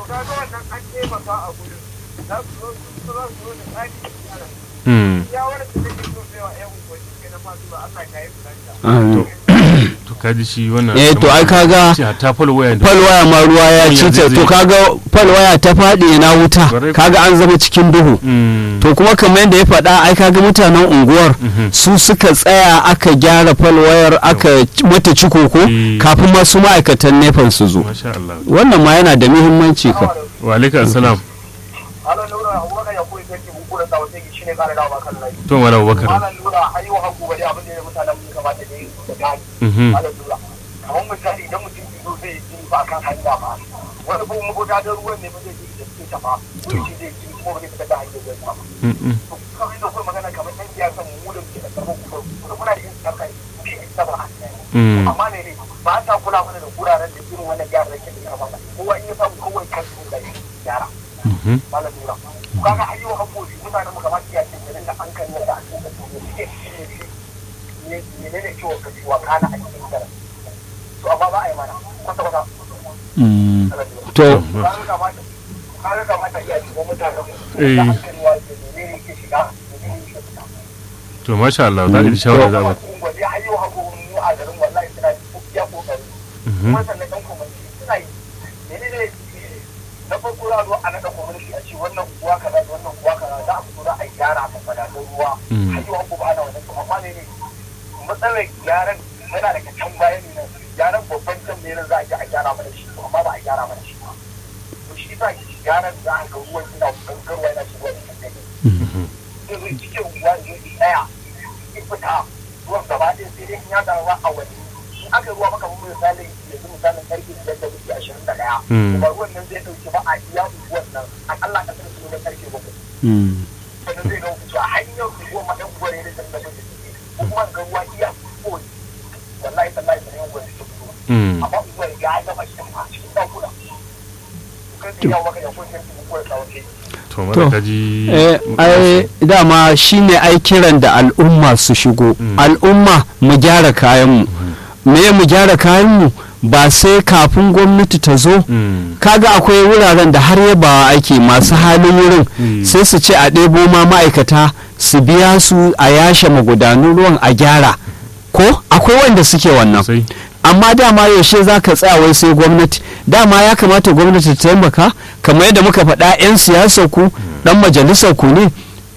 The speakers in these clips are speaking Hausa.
ka ga wannan an taimaka a gurin za su zo su za su zo da tsari da gyara Mm. ya wani da take so sai wa ƴan unguwanni ke na masu ba Allah ya yi fulanta Ah, to kaji shi wannan eh to ai kaga ce hatta fal waya da falwaya ma ruwa ya Yanzu ci ta zai- to kaga falwaya ta faɗi na wuta Kwarai kaga an zama cikin duhu Mm. to kuma kamar yadda ya faɗa ai kaga mutanen unguwar Mhm. su suka tsaya aka gyara falwayar aka ci- mata cikoko Eh. kafin masu ma'aikatan nefan su zo masha Allah wannan ma yana da muhimmanci ka wa alaikum assalam Malam Nura Abubakar ya koyi sarki mun kula da wata shi ne kare dawa kan lai. to wala Abubakar Malam Nura har yau haku bari abin da ya mutanen mun kamata da yi da gani. Mhm. Malam Nura kamar misali idan mutum ya zo zai yi ba kan hanya ba. Wani kuma mabuta da ruwan ne ba zai yi da suke tafa. Wani shi zai yi kuma ba zai fita da hanyar zai ba. Mm, mm. To kawai da kuma magana kamar ɗan siyasa mu da ke da karfin kuma kuma muna da yin sarka shi ne saba hanya. Mm. Amma ne ne ba ta kula mana da guraren da irin wannan gyara da ke da kamata. Kowa in ya samu kawai kan su da gyara. Mhm. malam nura kaga ayyukan hakoki mutanen mu kamar iya cikin garin da an kan yadda a cikin su suke shine shi ne ne ne ciwon ka ciwa kana a cikin garin to amma ba a yi mana kwata kwata Mm. malam nura to kaga kamata kaga kamata iya cikin mutanen mu Eh. da hankali wa ke ne ne yake shiga ne ne yake fita to masha Allah za ka ji shawara za ba gwade ayyukan hakoki mu a garin wallahi suna ya kokari Mhm. kuma sannan ɗan kwamanci suna yi ne ne na farko za a zo a naɗa kwamanci a ce wannan kuwa kaza da wannan kuwa kaza za a fito za a gyara a madatun ruwa Mm. har yau ba ana wannan to amma ne ne matsalar gyaran yana daga can baya ne nan gyaran babban can ne nan za a je a gyara mana shi to amma ba a gyara mana shi ba to shi sa gyaran za a ga ruwan yana gangarwa yana shigowa da kan Mhm. zai zo cikin ruwa ne ɗaya ya fita ruwan gaba ɗaya sai dai in ya dawo a wani in aka ruwa maka mun misali yanzu misalin karfe biyar da minti ashirin da ɗaya Mm. ba ruwan nan zai ɗauki ba a iya unguwan nan akalla ka sanar su ne karfe bakwai Mm. sannan zai ga wuce a hanyar unguwan ma ɗan uwar ne da sanar da suke ko kuma ga ruwa iya koyi wallahi tallahi sanar unguwar da suke fito Mm. amma unguwar ya gama cikin a cikin ɗakuna kan sai yawo maka ya koyi sai su unguwar tsawon kai to mara ka ji eh, ai dama shine ai kiran da al'umma su shigo Mm. al'umma mu gyara kayanmu me mu gyara kayanmu ba sai kafin gwamnati ta zo Mm. kaga akwai wuraren da har yabawa ake masu halin wurin Mm. sai su ce a ɗebo ma ma'aikata su biya su a yashe magudanun ruwan a gyara ko akwai wanda suke wannan Sosai. amma dama yaushe za ka tsaya wai sai gwamnati dama ya kamata gwamnati ta taimaka kamar yadda muka faɗa 'yan siyasar ku ɗan majalisar ku ne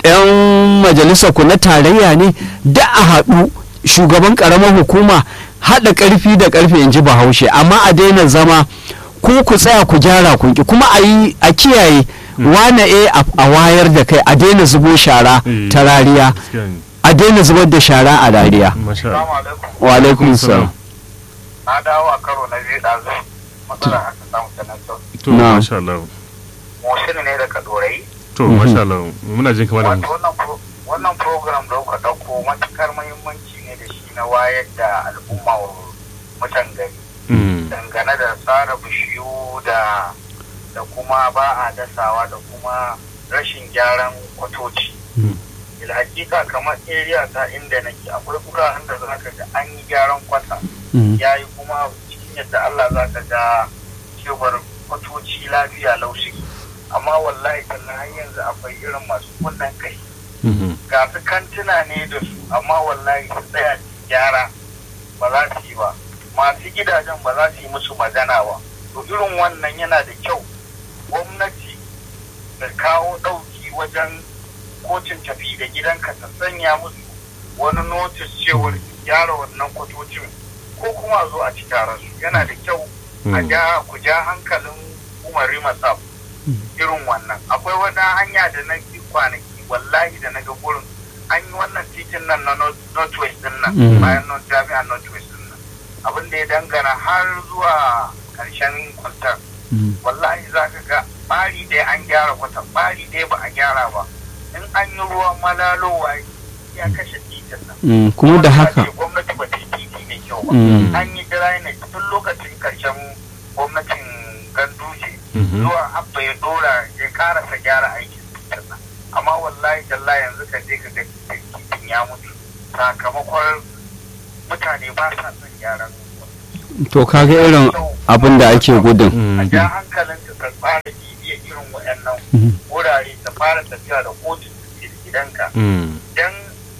'yan majalisar ku na tarayya ne da a haɗu shugaban ƙaramar hukuma haɗa ƙarfi da ƙarfe in ji bahaushe amma a daina zama ku ku tsaya ku gyara kunki kuma a yi a kiyaye wane e a wayar da kai a daina zubo shara Eh, ta rariya gaskiya ne. a daina zubar da shara a rariya masha Allah alaikum wa alaikum salam na dawo a karo na biyu ɗazu matsala aka samu ta nan sau to Na. masha Allah mosin ne daga dorai to Mhm. masha Allah muna jin kamar wato wannan pro- wannan program da kuka ɗauko matukar muhimmanci ne da shi na wayar da al'umma wa mutan gari Mm. dangane da tsara bishiyu da da kuma ba a dasawa da kuma rashin gyaran kwatoci Mm. hakika kamar area ta inda nake akwai wuraren da za ka ga an yi gyaran kwata Mm. ya yi kuma cikin yadda Allah za ka ga cewar kwatoci lafiya laushi amma wallahi kallon har yanzu akwai irin masu kunnen kai Mhm. ga su kantuna ne da su amma wallahi su tsaya su gyara ba za su yi ba masu gidajen ba za su yi musu magana ba to irin wannan yana da kyau gwamnati da kawo ɗauki wajen kotun tafi da gidanka ta sanya musu wani notis cewar gyara wannan kwatocin ko kuma a zo a ci taron su yana da kyau a Mm. ja ku ja hankalin umar masaf irin wannan akwai wata hanya da na bi kwanaki wallahi da na ga gurin an yi wannan titin nan na North- northwest din nan Mm. bayan North- jami'ar northwest din nan abin da ya dangana har zuwa karshen kwaltar Mm. wallahi za ka ga ɓari ɗaya an gyara kwata ɓari ɗaya ba a gyara ba in an yi ruwa malalowa ya kashe titin nan Mm. kuma da haka gwamnati ba ta yi titi mai kyau ba Mm. an yi drainage tun lokacin karshen gwamnatin ganduje Mhm. zuwa abba ya dora ya karasa gyara aikin nan amma wallahi talla yanzu ka je ka ga titin ya mutu sakamakon mutane ba sa son gyaran to kaga irin abin da ake gudun Mm. a ja hankalin ta tsara bibiya irin waɗannan Mhm. wurare ta fara tafiya da kotun da ke da gidanka Mm. don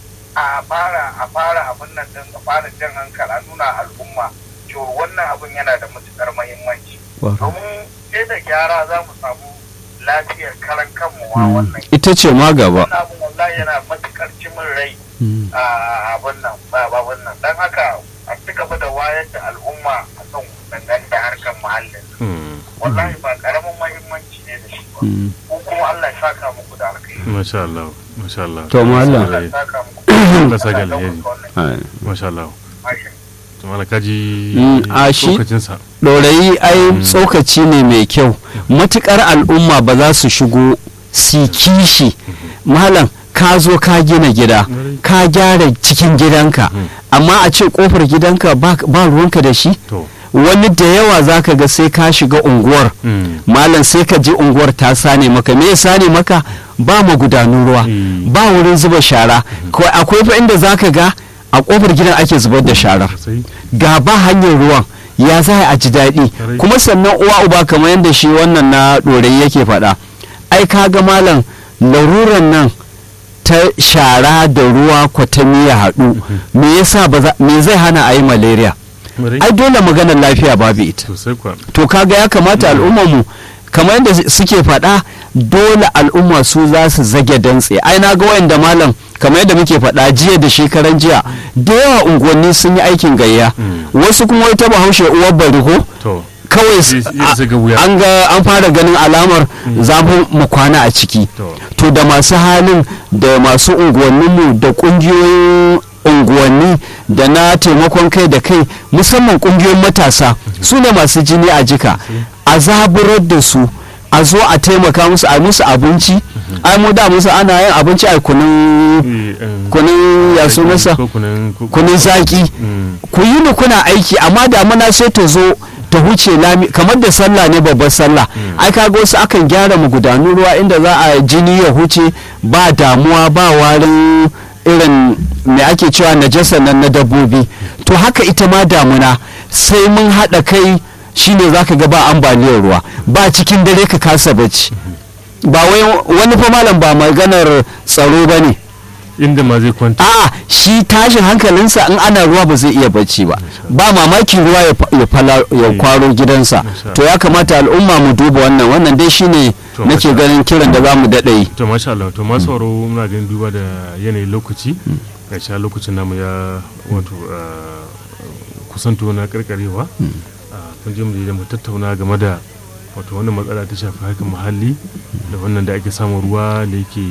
a fara a fara abin nan din a fara jan hankali a nuna al'umma cewa wannan abin yana da matukar muhimmanci domin sai da gyara za mu samu lafiyar karan kanmu wa Mm. wannan ita ce ma gaba wannan abin wallahi yana matukar cimin rai Mm. a abin nan ba abin nan don haka a ci gaba da wayar da al'umma a kan dangane da harkar muhallin Mm. wallahi ba karamin muhimmanci ne da shi ba Mm. ko kuma Allah ya saka muku da alkhairi Masha Allah. Masha Allah. To, Malam. Allah ya saka muku Allah saka Allah ya alheri. ɗaukaka wannan Ai. Masha Allah. mashin. To mala kaji Mm, a shi- lokacinsa. ɗorayi ai Mm. tsokaci ne mai kyau matukar al'umma ba za su shigo si kishi malam ka zo ka gina gida ka gyara cikin gidanka Mm. amma a ce kofar gidanka ba ba ruwanka da shi To. wani da yawa za ka ga sai ka shiga unguwar Mm. malam sai ka ji unguwar ta sane maka me ya sane maka ba magudanun ruwa Mm. ba wurin zuba shara Ko akwai fa inda za ka ga a kofar gidan ake zubar da sharar Sosai. ga ba hanyar ruwan ya za a ji daɗi Kwarai. kuma sannan uwa uba kamar yadda shi wannan na ɗorayi yake faɗa ai kaga malam laruran nan ta shara da ruwa kwatami ya haɗu me yasa ba za- me zai hana a yi malaria Marai. ai dole maganar lafiya babu ita Sosai kuwa. to kaga ya kamata al'ummar mu kamar yadda suke faɗa dole al'umma su za su zage dantse ai na ga wayanda malam kamar yadda muke faɗa jiya da shekaran jiya da yawa unguwanni sun yi aikin gayya Mm. wasu kuma wai ta bahaushe uwar bari ko To. kawai s- Zai- zai zaga wuya. an ga an fara ganin alamar zafin mu kwana a ciki To. to da masu halin da masu unguwanninmu da kungiyoyin unguwanni da na taimakon kai da kai musamman kungiyoyin matasa su ne masu jini a jika a zaburar da su a zo a taimaka musu a musu abinci ai mu da musu ana yin abinci a kunun Eh, em, kunun ya sunansa Ko kunin. ko- kunun zaki Mm. ku yi ni kuna aiki amma damuna sai ta zo ta huce lami kamar da sallah ne babbar sallah ai kaga wasu akan gyara magudanun ruwa inda za a jini ya huce ba damuwa ba warin irin me ake cewa najasa nan na dabbobi to haka ita ma damuna sai mun haɗa kai shine zaka ga ba ambaliyar ruwa ba cikin dare ka kasa bacci ba wai wani fa malam ba maganar tsaro ba ne Inda ma zai kwanta. a'a shi tashin hankalinsa in ana ruwa ba zai iya bacci ba ba mamaki ruwa ya fa- ya fala- ya Eh. kwaro gidansa Masha to ya kamata al'umma mu duba wannan wannan dai shine To, nake masha ganin kiran da za mu daɗa yi to masha Allah to masu sauraro muna ganin duba da yanayin lokaci ga sha lokacin namu ya wato ah, kusanto na karkarewa Ah, kun je mu je da mu tattauna game da wato wannan matsala ta shafi harkar muhalli da wannan da ake samun ruwa da yake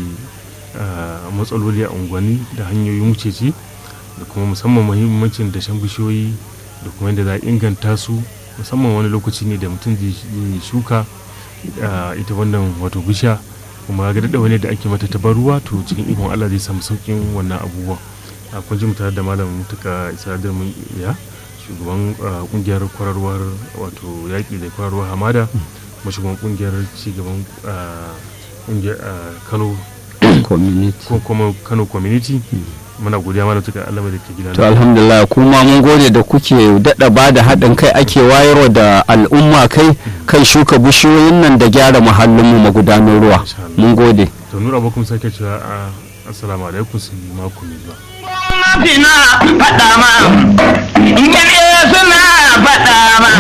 ah, matsaloli a unguwanni da hanyoyin wucece da kuma musamman muhimmancin dashen bishiyoyi da kuma yadda za a inganta su musamman wani lokaci ne da mutum zai zai shuka ah, ita wannan wato bishiya kuma ga daɗa wani da ake mata tabar ruwa to cikin ikon Allah zai samu sauƙin wannan abubuwan a kun ji mu tare da malam mutuka isa mun iya shugaban ah, kungiyar kwararwar wato yaƙi da kwararwar hamada kuma shugaban kungiyar cigaban ah, kungiyar ah, kano community ko kuma kano community muna godiya malam mutuka Allah mai da ke gida to alhamdulillah kuma mun gode da kuke daɗa ba da haɗin kai ake wayarwa da al'umma kai kan shuka bishiyoyin nan da gyara muhallinmu magudanar ruwa Masha Allah. mun gode to nura abokan sake cewa ah, assalamu alaikum su yi mako mai zuwa gwamnati na faɗa ma, in suna faɗa ma,